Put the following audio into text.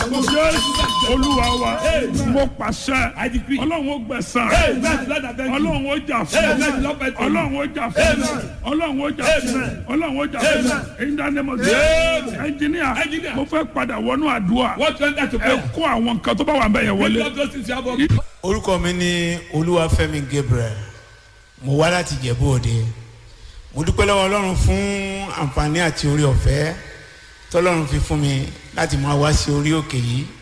jésù olúwa wa mo pàṣẹ I decree. ọlọ́run ó gbẹ̀sán Amen. Lord, I thank you. ọlọ́run ó jà fún Amen. Lord, I thank you. ọlọ́run ó jà fún Amen. ọlọ́run ó jà fún Amen. ọlọ́run ó jà fún Amen. èyí dáná mọ̀ sí Amen. ẹnjìníà Engineer. mo fẹ́ padà wọnú àdúrà What went that to ẹ prayer? kó àwọn nǹkan tó bá wà ń bẹ̀ yẹn wọlé. Lord, those things you have on. orúkọ mi ní olúwafẹ́mi gabriel mo wá láti jẹ̀bú òde mo dúpẹ́ lọ́wọ́ ọlọ́run fún àǹfààní àti orí ọ̀fẹ́ tọ́lọ́run fi fún mi láti máa wá sí orí òkè yìí